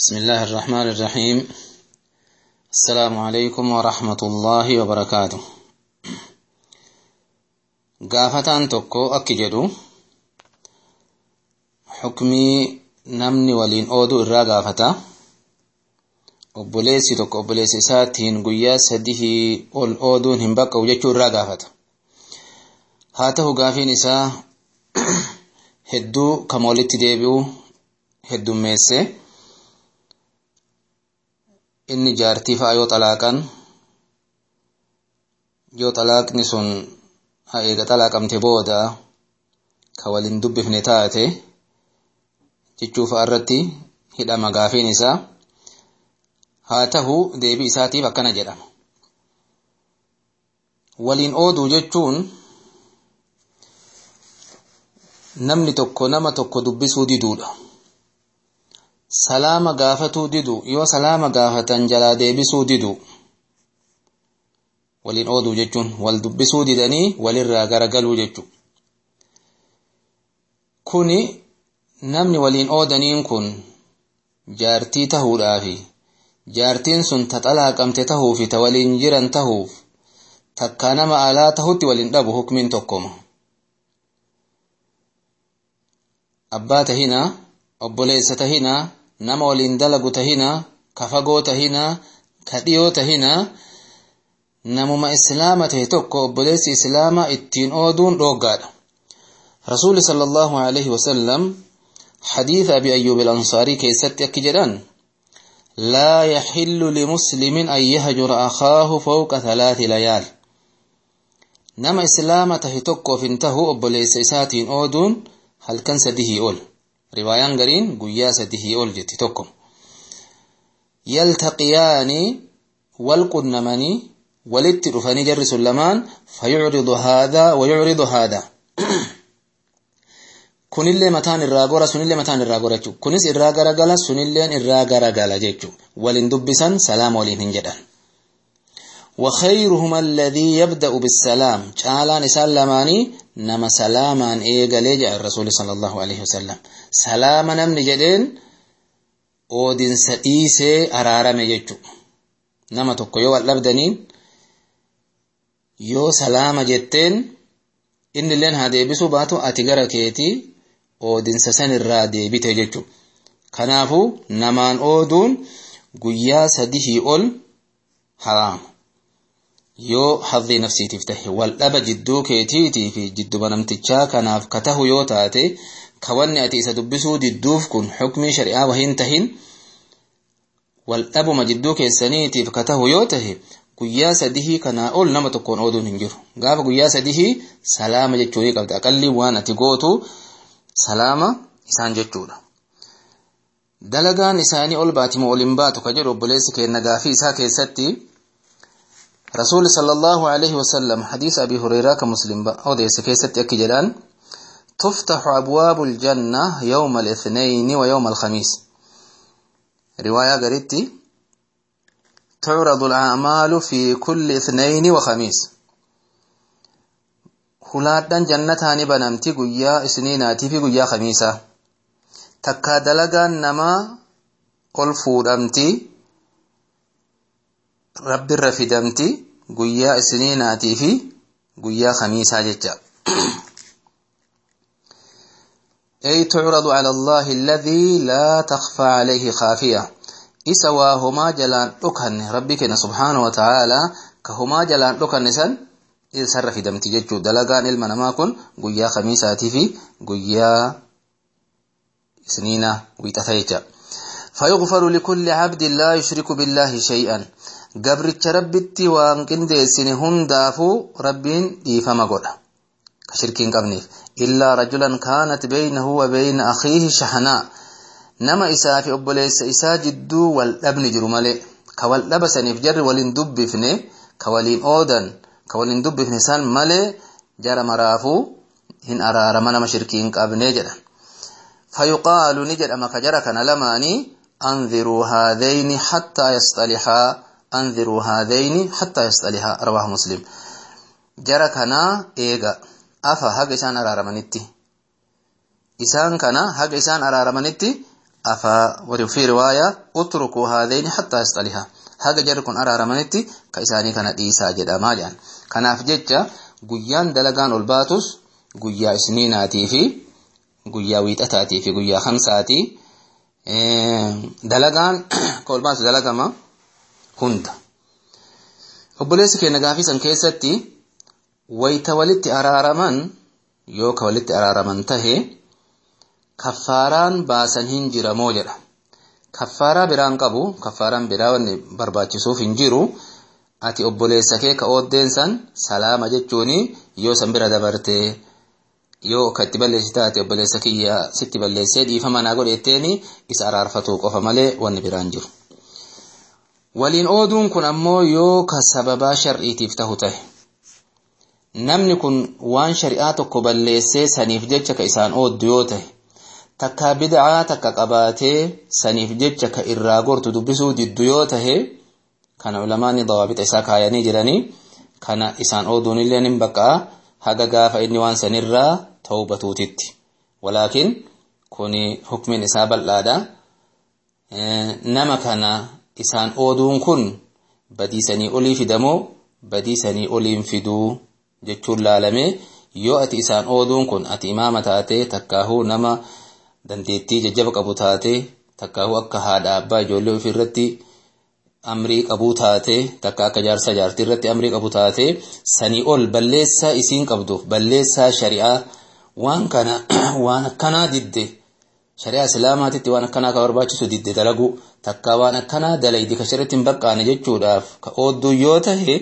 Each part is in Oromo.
بسم الله الرحمن الرحيم السلام عليكم ورحمة الله وبركاته gaafataan tokko akki jedhu xukmii namni waliin ooduu irraa gaafata obboleessi tokko obboleessi isaatiin guyyaa sadihii ol ooduun hin baqqa'u jechuu irraa gaafata haa ta'u gaafiin isaa hedduu kama walitti deebi'u heddummeesse inni jaartii fa'a yoo xalaaqan yoo xalaaqni sun eega xalaaqamte booda ka waliin dubbifne taate jechuu fa'a irratti hidhama gaafiin isaa haa ta'u deebii isaatiif akkana jedhama waliin ooduu jechuun namni tokko nama tokko dubbisuu diduudha salaama gaafatuu didu yoo salaama gaafatan jalaa deebisuu didu waliin ooduu jechuun wal dubbisuu didanii walirraa garagaluu jechuu kuni namni waliin oodaniin kun jaartii tahuudhaafi jaartiin sun ta xalaaqamte tahuufi ta waliin jiran tahuuf takkaa nama alaa tahutti waliin dhabu hukmiin tokkoma abbaa tahinaa obboleessa tahinaa nama waliin dalagu tahinaa ka fagoo tahinaa ka dhiyoo tahinaa namuma islaama tahe tokko obboleessi islaamaa ittiin ooduun dhooggaadha rasuuli sala allahu alaihi wasallam xadiisa abi ayyuub ilansaarii keessatti akki jedhan laa yaxillu limuslimin an yahjura akaahu fawqa thalaati layaal nama islaama tahe tokkoof hin tahu obboleessa isaatiin ooduun halkan sadihii ol riwaayaan gariin guyyaa sadihii ol jetti tokko yaltaqiyaani wal qunnamanii walitti dhufanii jarri sun lamaan fayucridu haadaa wayucridu haadaa kunillee mataan irraa gora sunillee mataan irraa gora jechuu kunis irraa garagala sunilleen irraa garagala jechuu walin dubbisan salaama waliin hin jedhan وخيرهما الذي يبدأ بالسلام تعالى نسال لماني نما سلاما إيغالي جاء الرسول صلى الله عليه وسلم سلاما نمن جدين أودين سئيسي أرارم يجو نما تقو يو اللبدنين yoo salaama jetteen inni illeen haa deebisuu baatu ati gara keetii oodinsa san irraa deebite jechuudha. Kanaafuu namaan ooduun guyyaa sadihii ol haraama. Yoo hadhii nafsiitiif tahe wal dhaba jidduu keetiitii fi jidduma namtichaa kanaaf ka tahu yoo taate ka wanni ati isa dubbisuu didduuf kun xukmii shari'aa wahiin tahin wal dhabuma jidduu keessaniitiif ka tahu yoo tahe guyyaa sadihii kanaa ol nama tokkoon ooduun hin jiru gaafa guyyaa sadihii salaama jechuu ni qabda aqalli waan ati gootu salaama isaan jechuudha dalagaan isaanii ol baatimoo ol hin baatu ka jedhu obboleessi keenna gaafii isaa keessatti rasuuli sallallahu alaihi wasallam hadiisa abii hureyraa ka muslim odeesse keessatti akki jedhaan تفتح أبواب الجنة يوم الاثنين ويوم الخميس رواية قريتي تعرض الأعمال في كل اثنين وخميس hulaadhaan jannataani banamti guyyaa isniinaatii fi guyyaa khamiisaa takkaa dalagaan namaa ol fuudhamti rabbirra fidamti guyyaa isniinaatii fi guyyaa khamiisaa jecha أي تعرض على الله الذي لا تخفى عليه خافية isa waa homaa jalaan dhokanne rabbi keenya subhaana wa ta'aalaa ka homaa jalaan dhokanne san isarra fidamti jechuu dalagaan ilma namaa kun guyyaa khamiisaatii fi guyyaa isniinaa wiixata jecha فيغفر لكل عبد لا يشرك بالله شيئا قبرتش ربتي وان قنديسن هندافو ربين ديفما قولا كشركين قبنيف إلا رجلا كانت بينه وبين أخيه شحناء nama isaa fi obboleessa isaa jidduu wal dhabni jiru malee ka wal dhabasaniif jarri waliin dubbifne ka waliin oodan ka waliin dubbifne san malee jara maraafuu hin araarama nama shirkii hin qabne jedhan fayuqaalu ni jedhama ka jara kana lamaanii anziruu haadhayni hattaa yasxalixaa anziruu haadhayni hattaa yasxalixaa rawaahu muslim jara kanaa eega afa haga isaan araaramanitti isaan kana haga isaan araaramanitti afaa وفي رواية اتركوا هذين حتى يصطلحا haga jarri kun araaramanitti ka isaanii kana dhiisaa jedhamaa jedhan kanaaf jecha guyyaan dalagaan ol baatus guyyaa isniinaatii fi guyyaa wiixataatii fi guyyaa hamsaatii dalagaan ka ol baatu dalagama hunda obboleessi keenya gaafii san keessatti wayta walitti araaraman yoo ka walitti araaraman tahe kaffaaraan baasan hin jiramoo jedha kaffaaraa biraan qabu kaffaaraan biraa wanni barbaachisuuf hin jiru ati obboleessa kee ka ooddeen san salaama jechuuni yoo san bira dabarte yoo ka itti balleessi taate obboleessa kiyya sitti balleessee dhiifama naa godhetteeni isa araarfatu qofa malee wanni biraan jiru. Waliin ooduun kun ammoo yoo ka sababaa shar'iitiif tahu tahe namni kun waan shari'aa tokko balleessee saniif jecha ka isaan ooddu yoo tahe takka bid'aa takka qabaatee saniif jecha ka irraa gortu dubbisuu diddu yoo tahe kana ulamaani dawaabixa isaa kaayanii jiranii kana isaan ooduun illee nin baqaa haga gaafa inni waan sanirraa tawbatuutitti walaakin kuni hukmin isaa bal'aadha nama kana isaan ooduun kun badiisanii olii fidamoo badiisanii oliin fiduu jechuun laalame yoo ati isaan ooduun kun ati imaama taate takkaahuu nama dandeettii jajjaba qabu taate takkaahuu akka haadha abbaa ijoollee ofii irratti amrii qabuu taate takka akka jaarsa jaartii irratti amrii qabu taate sanii ol balleessaa isiin qabduuf balleessaa shari'aa waan kana waan akkanaa didde shari'aa islaamaatitti waan akkanaa ka barbaachisu didde dalagu takka waan akkanaa dalaydi ka shari'atti hin baqqaane jechuudhaaf ka oodduu yoo tahe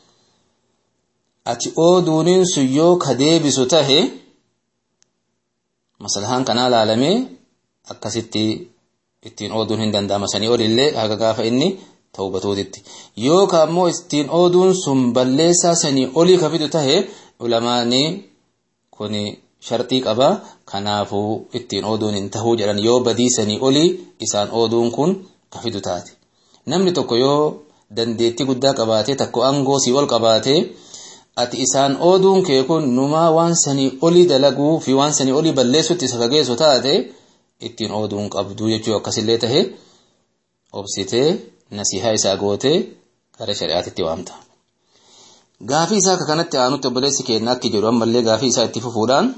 ati ooduuniin sun yoo ka deebisu tahe maslahaan kanaa laalamee akkasitti ittiin ooduun hin danda'ama sanii olillee haga gaafa inni tawbatuutitti yoo ka ammoo ittiin ooduun sun balleessaa sanii olii ka fidu tahe ulamaani kun sharxii qaba kanaafuu ittiin ooduun hin tahuu jedhan yoo badii sanii olii isaan ooduun kun ka fidu taate namni tokko yoo dandeettii guddaa qabaate takko aangoo sii ol qabaate ati isaan ooduun kee kun numaa waan sanii olii dalaguu fi waan sanii olii balleessutti isa fageessu taate ittiin ooduun qabdu jechuu akkasillee tahe obsitee nasihaa isaa gootee gara shari'aatitti waamta. Gaafii isaa akka kanatti aanutti obboleessi keenya akki jedhu ammallee gaafii isaa itti fufuudhaan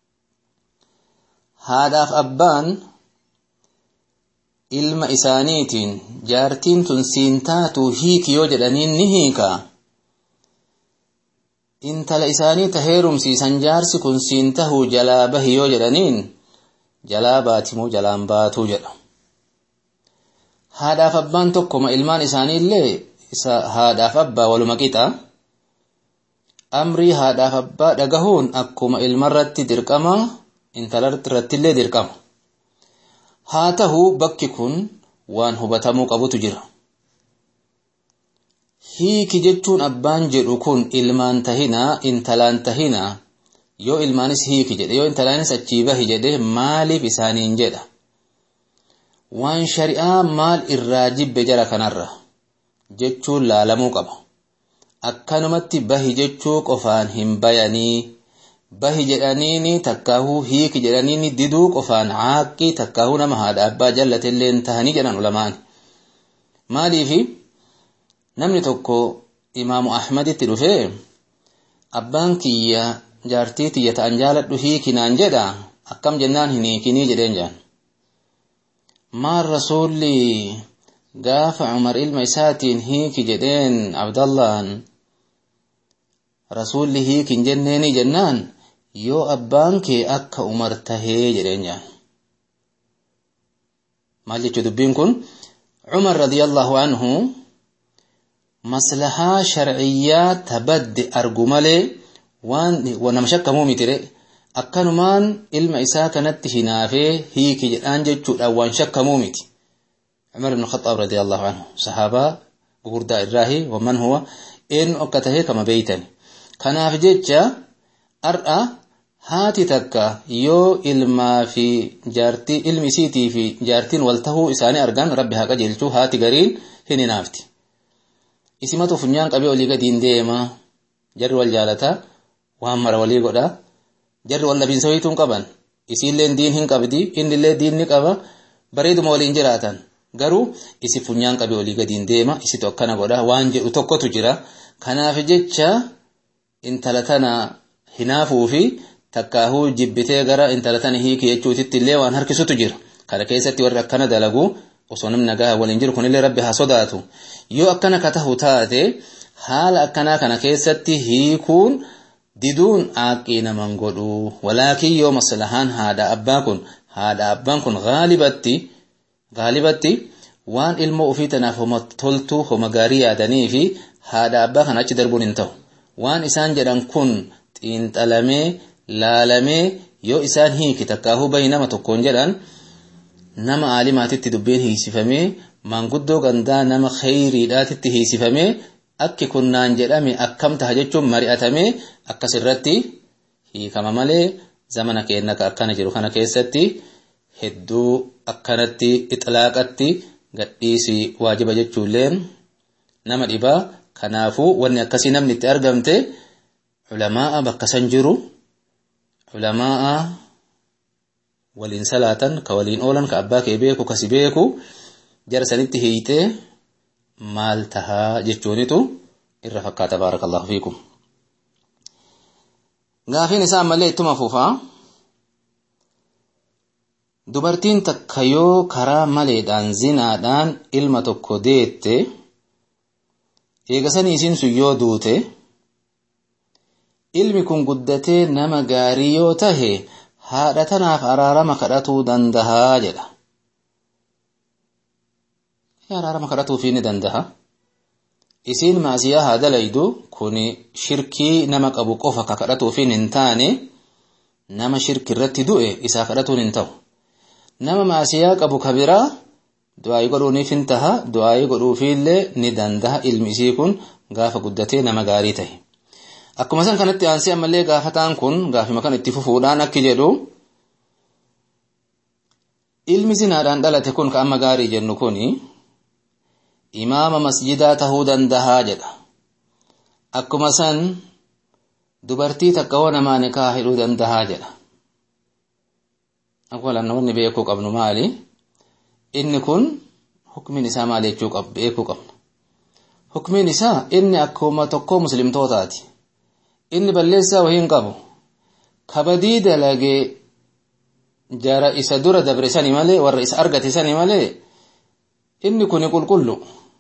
haadhaaf abbaan ilma isaaniitiin jaartiin tun siin taatu hiiki yoo jedhaniin ni hiikaa. intala isaanii ta heerumsiisan jaarsi kun siin tahuu jalaa bahi yoo jedhaniin jalaa baatimoo jalaan baatuu jedha haadhaaf abbaan tokkoma ilmaan isaaniillee isa haadhaaf abbaa waluma qixa amrii haadhaaf abbaa dhagahuun akkuma ilmarratti dirqama intalarrattillee dirqama haa tahuu bakki kun waan hubatamuu qabutu jira hiiki jechuun abbaan jedhu kun ilmaan tahinaa intalaan tahinaa yoo ilmaanis hiiki jedhe yoo intalaanis achii bahi jedhe maaliif isaaniin jedha waan shari'aa maal irraa jibbe jara kanarra jechuun laalamuu qaba akkanumatti bahi jechuu qofaan hin bayanii bahi jedhaniini takkaahuu hiiki jedhaniini diduu qofaan caaqqii takkaahuu nama haadha abbaa jallatillee tahanii jedhan ulamaan maaliifi namni tokko imaamu ahmaditti dhufee abbaan kiyya jaartii tiyya ta'an jaaladhu hiikinaan jedha akkam jennaan hin hiikinii jedheen jaan maal rasuulli gaafa umar ilma isaatiin hiiki jedheen abdallaan rasuulli hiikin jenneeni jennaan yoo abbaan kee akka umar tahee jedheen jaan maal jechuu dubbiin kun umar radiyallahu anhu maslahaa sharciyyaa tabadde argu malee waan nama shakkamuu mitire akkanumaan ilma isaa kanatti hinaafee hiiki jedhaan jechuudhaan waan shakkamuu miti Umar ibn Khattab radiyallahu anhu sahaabaa gugurdaa irraahi waman huwa eenyu akka tahee kama beeytan kanaaf jecha har'a haati takka yoo ilmaa fi jaartii ilmi isiitii fi jaartiin wal tahuu isaanii argan rabbi haa qajeelchuu haati gariin hin hinaafti isimatu funyaan qabee olii gadiin deema jarri wal jaalataa waan mara walii godha jarri wal dhabiinsa wayiituun qaban isiilleen diin hin qabdi innillee diin ni qaba bareeduma waliin jiraatan garuu isi funyaan qabee olii gadiin deema isitu akkana godha waan jedhu tokkotu jira kanaaf jecha intala tana hinaafuu fi takkaahuu jibbitee gara intala tana hiiki jechuutitti illee waan harkisutu jira kana keessatti warri akkana dalagu osoo namni nagaa waliin jiru kunillee rabbi haa sodaatu yoo akkana ka tahu taate haala akkanaa kana keessatti hiikuun diduun aaqqii naman godhu walaakin yoo maslahaan haadha abbaa kun haadha abbaan kun gaalibatti gaalibatti waan ilmoo ofii tanaaf homa toltuu homa gaarii yaadanii fi haadha abbaa kana achi darbuun hin ta'u waan isaan jedhan kun xiinxalamee laalamee yoo isaan hiiki takkaahuu bahi nama tokkoon jedhan nama aalimaatitti dubbiin hiisifamee maanguddoo gandaa nama kheyriidhaatitti hiisifamee akki kunnaan jedhame akkam taha jechuun mari'atamee akkasirratti hiikama malee zamana keenya akkana jiru kana keessatti hedduu akkanatti ixlaaqatti gadhiisi waajiba jechuulleen nama dhibaa kanaafuu wanni akkasii namni itti argamte culamaa'a bakka san jiru culamaa'a waliin salaatan ka waliin oolan ka abbaa kee beeku kasi beeku jara sanitti hiitee maal tahaa jechuunitu irra fakkaata baarakallahu fiikum gaafiin isaa ammallee ittuma fufaa dubartiin takka yoo karaa maleedhaan zinaadhaan ilma tokko deette eegasanii isiin sun yoo duute ilmi kun guddatee nama gaarii yoo tahe haadha tanaaf araarama kadhatuu dandahaa jedha araarama kadhatuufii ni dandaha isiin maasiyaa haa dalaydu kun shirkii nama qabu qofa ka kadhatuufiin hin taane nama shirki irratti du'e isaa kadhatuun hin ta'u nama maasiyaa qabu ka biraa du'aayii godhuuniif hin taha du'aayii godhuufiillee ni dandaha ilmi isii kun gaafa guddatee nama gaarii tahe akkuma san kanatti aansee ammallee gaafataan kun gaafima kan itti fufuudhaan akki jedhu ilmi zinaadhaan dhalate kun ka amma gaarii jennu kuni imaama masjidaa tahuu dandahaa jedha akkuma san dubartii takka hoo namaa nikaa hidhuu dandahaa jedha awwalan wanni beekuu qabnu maali inni kun hukmiin isaa maali jechuu qab beekuu qabna hukmiin isaa inni akkuma tokkoo muslimtootaati inni balleessaa wahii hin qabu kabadii dalagee jara isa dura dabre sani malee warra isa argate sani malee inni kuni qulqullu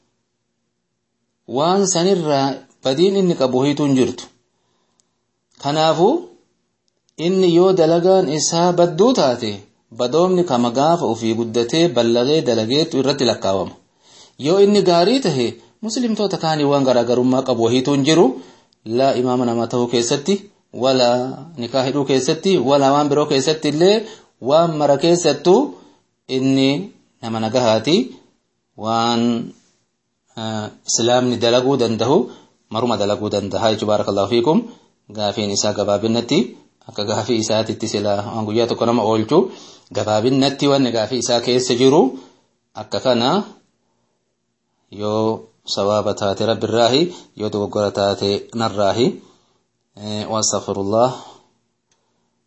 waan sanirraa badiin inni qabu hiituun jirtu kanaafuu inni yoo dalagaan isaa badduu taate badoomni kama gaafa ofii guddatee ballagee dalageetu irratti lakkaawama yoo inni gaarii tahe muslimtoota kaanii waan garaagarummaa qabu hiituun jiru laa imaama namaa tahuu keessatti wala nikaa hidhuu keessatti wala waan biroo keessatti illee waan mara keessattuu inni nama nagahaati waan islaamni dalaguu dandahu maruma dalaguu dandaha jechuu baarakallahu fiikum gaafiin isaa gabaabinatti akka gaafii isaatitti sila waan guyyaa tokko nama oolchu gabaabinatti wanni gaafii isaa keessa jiru akka kana yoo sawaaba taate rabbirraahi yoo dogoggora taate narraahi waastagfirullah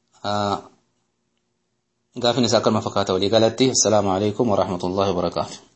gaafiin isaa akkanuma fakkaata walii galatti assalaamu alaikum warahmatullahi wabarakaatu